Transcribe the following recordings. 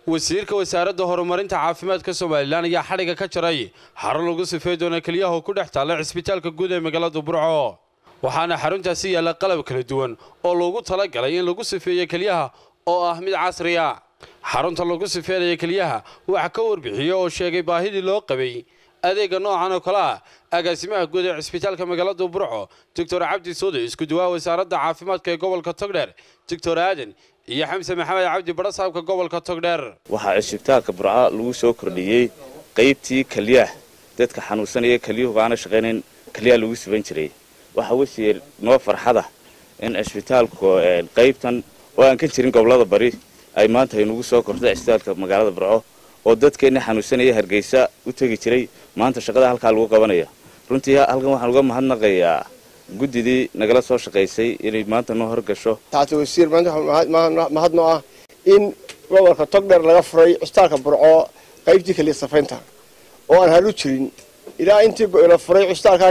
wasiirka wasaaradda horumarinta caafimaadka somalilan ayaa xadhiga ka jaray xarun lagu sifey doona keliyaha oo ku dhex taalla cisbitaalka guud ee magaalada burco waxaana xaruntaasi yaalla qalab kala duwan oo loogu talagalay in lagu sifeeyo keliyaha oo ah mid casriya xarunta lagu sifeynaya keliyaha waxa ka warbixiyey oo sheegay baahidii loo qabay adeega noocan oo kale ah agaasimaha guud ee cisbitaalka magaalada burco doctor cabdi soode isku duwaha wasaaradda caafimaadka ee gobolka togdheer doctor aadan iyo xamse maxamed cabdi badhasaabka gobolka togdheer waxaa cisbitaalka burco lagu soo kordhiyey qaybtii kalyaah dadka xanuunsanaya kelyuhu baana shaqaynayn kalyaha lagu siban jiray waxaa wasiir noo farxada in cisbitaalku qaybtan oo aan ka jirin gobolada bari ay maanta aynugu soo kortay cisbitaalka magaalada burco oo dadkeenna xanuunsanaya hargeysa u tegi jiray maanta shaqada halkaa lagu qabanaya runtii halkan waxaan uga mahadnaqayaa guddidii nagala soo shaqaysay inay maanta noo horgasho taati wasiir maanta mahadnoo ah in gobolka togdheer laga furay cisbitaalka burco qaybtii kaliya safaynta oo aan halu jirin ilaa intii la furay cisbitaalka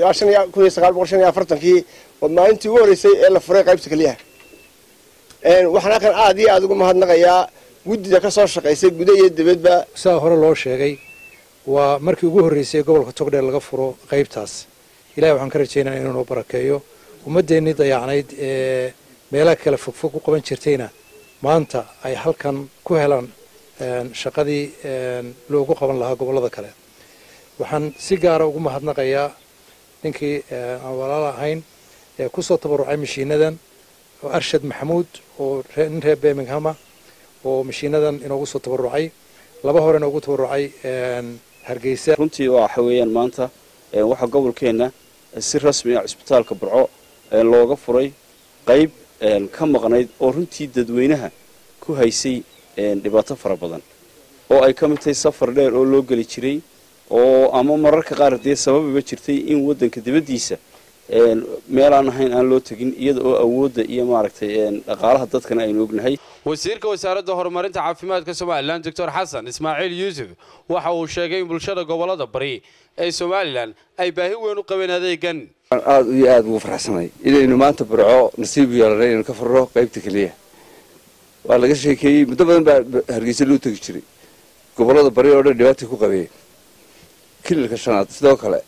afartankii oo maalintii ugu horreysay ee la furay qaybta keliyaha waxaan halkan aad iyo aada ugu mahadnaqayaa guddida ka soo shaqaysay guda iyo dibadba saa hore loo sheegay waa markii ugu horreysay gobolka togdheer laga furo qaybtaas ilahay waxaan ka rajaynaya inuu noo barakeeyo ummaddeennii dayacnayd ee meelaha kale fogfog u qaban jirtayna maanta ay halkan ku helaan shaqadii loogu qaban lahaa gobollada kale waxaan si gaara ugu mahadnaqayaa ninkii aan walaala ahayn ee kusoo tabarucay mashiinadan oo arshad maxamuud oo nin reer birminghama oo mashiinadan inoogu soo tabarucay laba hore inoogu tabarucay hargeysa runtii waxa weeyaan maanta waxaa gobolkeenna si rasmi ah cisbitaalka burco looga furay qayb ka maqnayd oo runtii dadweynaha ku haysay dhibaato fara badan oo ay ka mid tahay safar dheer oo loo geli jiray oo ama mararka qaar dee sababiba jirtay in waddanka dibaddiisa meelaan ahayn aan loo tegin iyada oo awoodda iyo maaragtay dhaqaalaha dadkana aynu ognahay wasiirka wasaaradda horumarinta caafimaadka somalilan doctor xasan ismaaciil yuusuf waxa uu sheegay in bulshada gobolada bari ee somalilan ay baahi weyn u qabeen adeegan aada iyo aada ugu farxsanay inaynu maanta burco nasiib yeelanay inaynu ka furno qaybta keliya waa laga sheekeeyey muddo badan baa hargeysa loo tegi jiray gobolada bari oo dhan dhibaatay ku qabeen kililka shanaad sidoo kale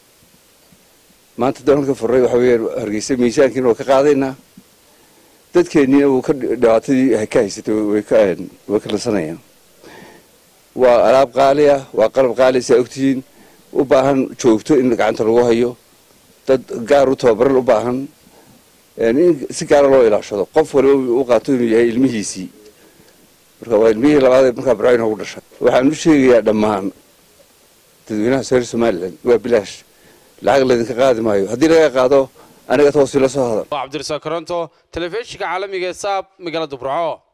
maanta daan halka furray waxa weeyaan hargeysa miisaankiina waa ka qaadaynaa dadkeenniina uu ka dhibaatadii ka haysatay way ka way ka nasanayaan waa alaab qaali ah waa qalab qaali saa ogtihiin u baahan joogto in gacanta lagu hayo dad gaar u tababaran u baahan in si gaara loo ilaashado qof waliba u qaato inuu yahay ilmihiisii marka waa ilmihii labaadee markaa barco inoogu dhashay waxaan u sheegayaa dhammaan dadweynaha reer somalilan waa bilaash lacag laydinka qaadi maayo haddii laga qaado aniga toos ila soo hadal cabdirasaaq koronto telefishinka caalamiga ee saab magaalada burco